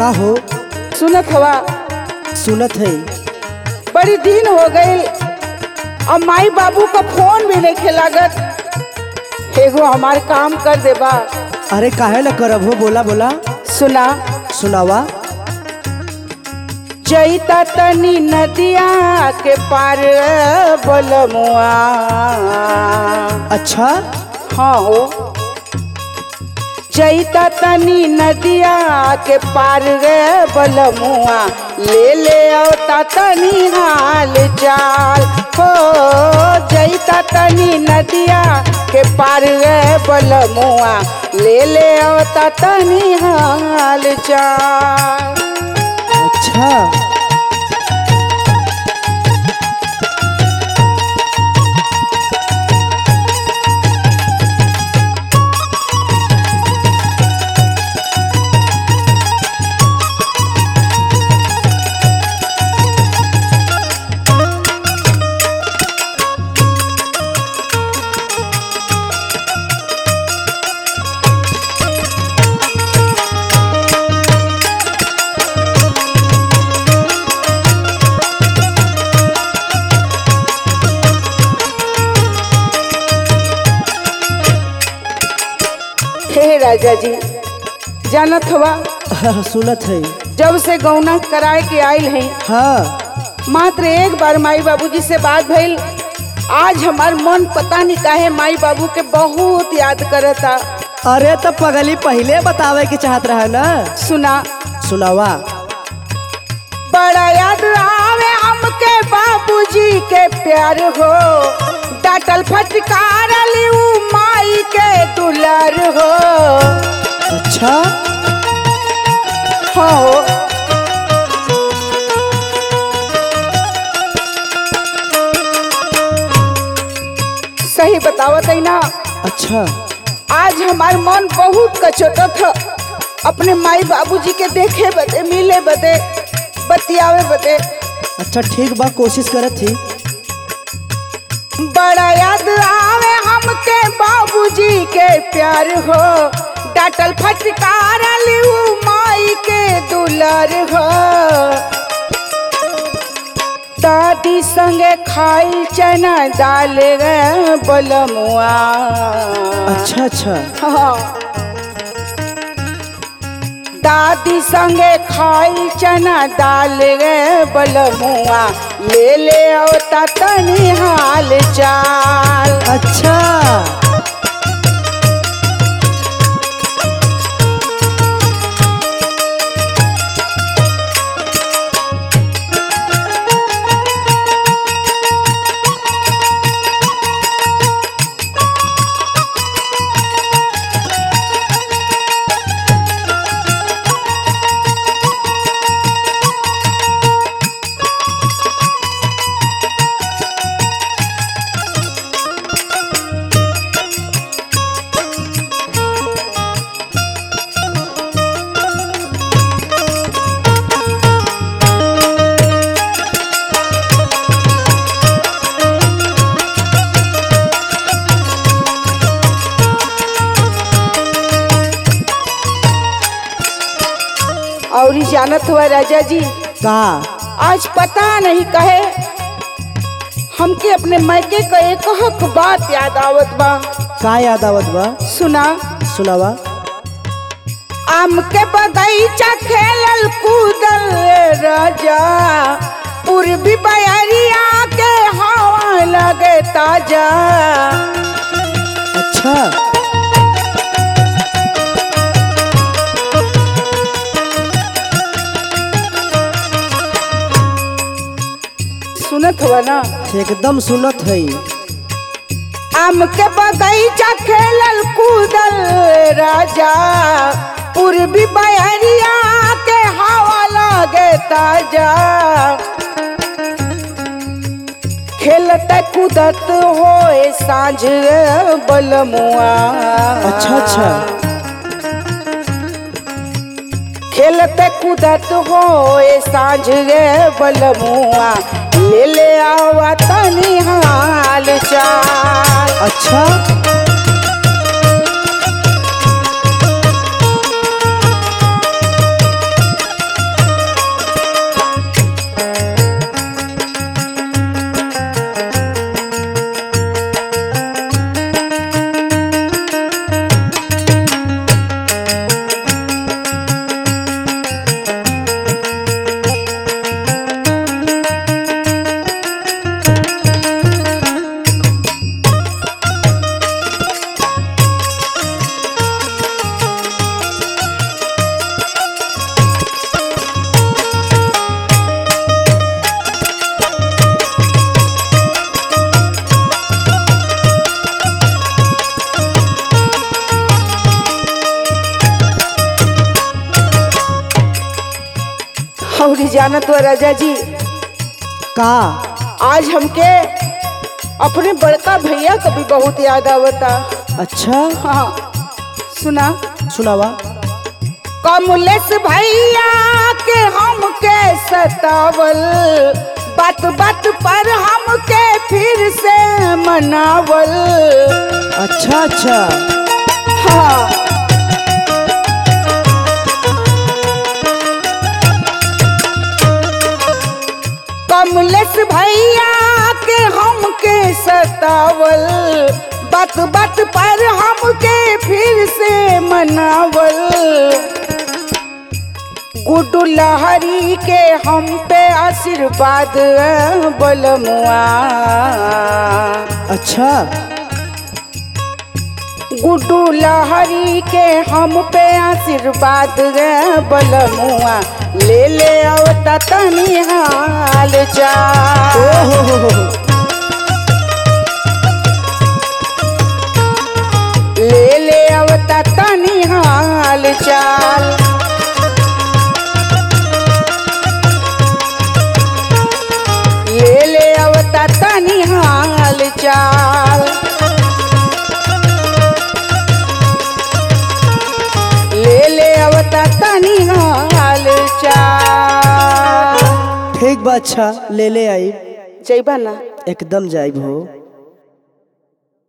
का हो सुनत हवा सुनत है बड़ी दिन हो गई और माई बाबू का फोन भी नहीं लागत एगो हमार काम कर देबा अरे काहे न करब हो बोला बोला सुना सुनावा जईता तनी नदिया के पार बलमुआ अच्छा हाँ हो जईता तनी नदिया के पार रे बलमुआ ले ले औता तनी हाल चाल हो जईता तनी नदिया के पार रे बलमुआ ले ले औता तनी हाल चाल अच्छा हे राजा जी जानत हवा सुनत है जब से गौना कराए के आयल है हाँ मात्र एक बार माई बाबूजी से बात भइल आज हमार मन पता नहीं काहे माई बाबू के बहुत याद करता अरे तो पगली पहले बतावे के चाहत रहा ना सुना सुनावा बड़ा याद आवे हमके बाबूजी के प्यार हो डाटल फटकार ऊ माई के दुलार हो अच्छा हो सही बतावत है ना अच्छा आज हमार मन बहुत कचोटत था अपने माई बाबूजी के देखे बदे मिले बदे बतियावे बदे अच्छा ठीक बा कोशिश करत थी बड़ा याद आवे हमके बाबूजी के प्यार हो डाटल फटकार ऊ माई के दुलार हो दादी संगे खाई चना दाल रे बलमुआ अच्छा अच्छा हाँ। दादी संगे खाई चना दाल रे बलमुआ ले ले औता तनी हाल चाल अच्छा और ई जानत हुआ राजा जी का आज पता नहीं कहे हमके अपने मैके का एक हक बात याद आवत बा का याद आवत बा सुना सुनावा आम के बगीचा खेलल कूदल राजा पूर्वी बयरिया के हवा लगे ताजा अच्छा सुनत हुआ ना एकदम सुनत है आम के बगीचा खेलल कूदल राजा पूर्वी बयरिया के हवा लगे ताजा खेलत कूदत होए साँझ बलमुआ अच्छा अच्छा खेलत कूदत होए साँझ रे बलमुआ ले ले आवा तनी हाल चाल अच्छा और जानत हो राजा जी का आज हमके अपने बड़का भैया का भी बहुत याद आवता अच्छा हाँ सुना सुनावा कमलेश भैया के हमके सतावल बात बात पर हमके फिर से मनावल अच्छा अच्छा हाँ कमलेश भैया के हमके सतावल बात बात पर हमके फिर से मनावल गुड्डू लहरी के हम पे आशीर्वाद बलमुआ अच्छा गुड्डू लहरी के हम पे आशीर्वाद बलमुआ ले ले आवता तनी हाल ओ चाल हो हो हो ले ले आवता तनी हाल चाल ले ले आवता तनी हाल चाल ले ले आवता तनी हाल चाल ठीक बा अच्छा ले ले आई जइबा ना एकदम जाइब हो